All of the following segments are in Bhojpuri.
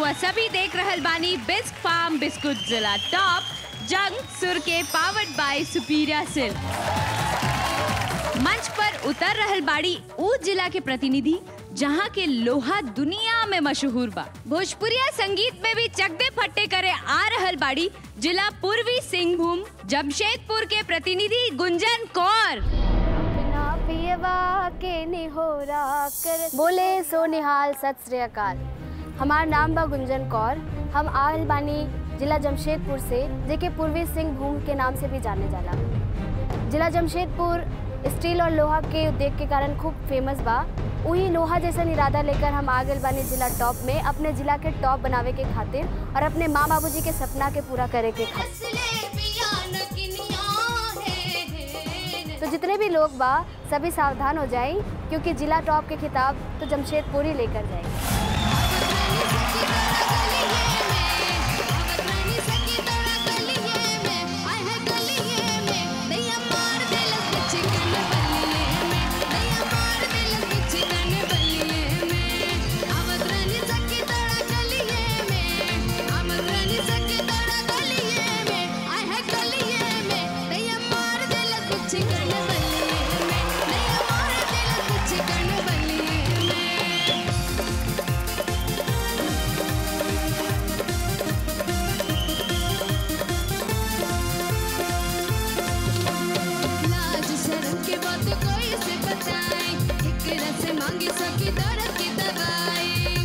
रउआ सभी देख रहल बानी बिस्क फार्म बिस्कुट जिला टॉप जंग सुर के पावर्ड बाय सुपीरिया सिल्क मंच पर उतर रहल बाड़ी ऊ जिला के प्रतिनिधि जहाँ के लोहा दुनिया में मशहूर बा भोजपुरिया संगीत में भी चकदे फट्टे करे आ रहल बाड़ी जिला पूर्वी सिंहभूम जमशेदपुर के प्रतिनिधि गुंजन कौर अपना पियवा के निहोरा कर बोले सो निहाल सत श्री अकाल हमार नाम बा गुंजन कौर हम आयल बानी जिला जमशेदपुर से जेके पूर्वी सिंहभूम के नाम से भी जाने जाला जिला जमशेदपुर स्टील और लोहा के उद्योग के कारण खूब फेमस बा वही लोहा जैसा इरादा लेकर हम आ गए बानी जिला टॉप में अपने जिला के टॉप बनावे के खातिर और अपने माँ बाबूजी के सपना के पूरा करे के खातिर तो जितने भी लोग बा सभी सावधान हो जाएं क्योंकि जिला टॉप के खिताब तो जमशेदपुर ही लेकर जाएंगे लाज शर्म के बात कोई से बताए एकरा से मांगी सकी दर्द की दवाई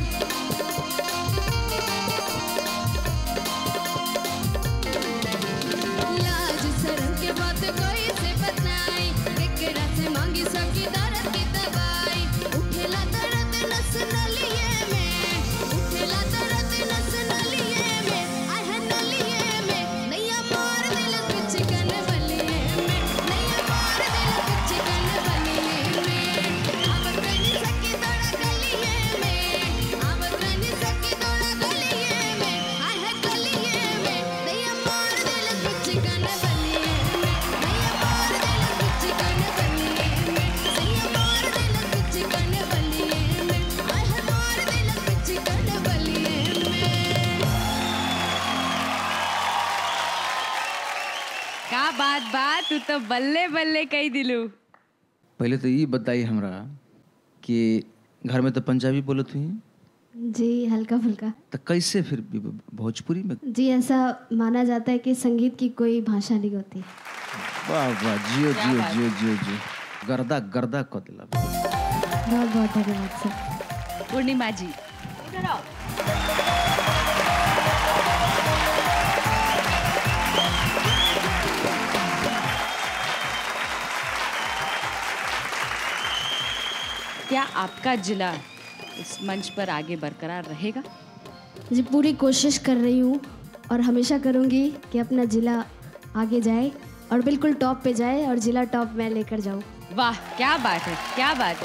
लाज शर्म के बात कोई से बताए एकरा से मांगी सकी दर्द की दवाई उठेला दर्द नस नलिए में उठेला दर्द नस नलिए में आय है नलिए में नैया मार दिल कुछ कन बलिए में नैया मार दिल कुछ कन बलिए में अब कनी सकी दौड़ा गलिए में अब कनी सकी दौड़ा गलिए में आय है गलिए में नैया मार दिल कुछ कन बलिए में नैया मार दिल कुछ कन बलिए में नैया मार दिल कुछ कन बलिए में आय है मार दिल कुछ कन बलिए में का बात बात तू तो बल्ले बल्ले कही दिलू पहले तो ये बताई हमरा कि घर में तो पंजाबी बोलत हुई जी हल्का फुल्का तो कैसे फिर भी भोजपुरी में जी ऐसा माना जाता है कि संगीत की कोई भाषा नहीं होती वाह वाह जियो जियो जियो जियो जियो गर्दा गर्दा क दिला बहुत बहुत धन्यवाद सर पूर्णिमा जी क्या आपका जिला इस मंच पर आगे बरकरार रहेगा जी पूरी कोशिश कर रही हूँ और हमेशा करूँगी कि अपना ज़िला आगे जाए और बिल्कुल टॉप पे जाए और ज़िला टॉप मैं लेकर जाऊँ वाह क्या बात है क्या बात है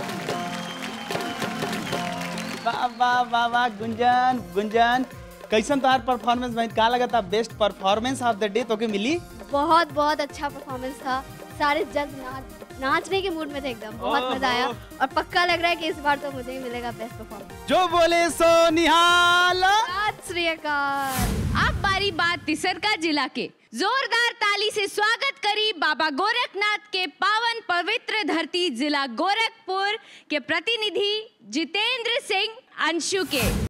वाह वाह वाह वाह गुंजन गुंजन कैसन तोहार परफॉर्मेंस भाई का लगा था best performance of the day तो के मिली बहुत बहुत अच्छा परफॉर्मेंस था सारे जज नाच नाचने के मूड में थे एकदम बहुत मजा आया और पक्का लग रहा है कि इस बार तो मुझे ही मिलेगा बेस्ट परफॉर्मेंस जो बोले सो निहाल सत श्री अकाल अब बारी बात तिसरका जिला के जोरदार ताली से स्वागत करी बाबा गोरखनाथ के पावन पवित्र धरती जिला गोरखपुर के प्रतिनिधि जितेंद्र सिंह अंशु के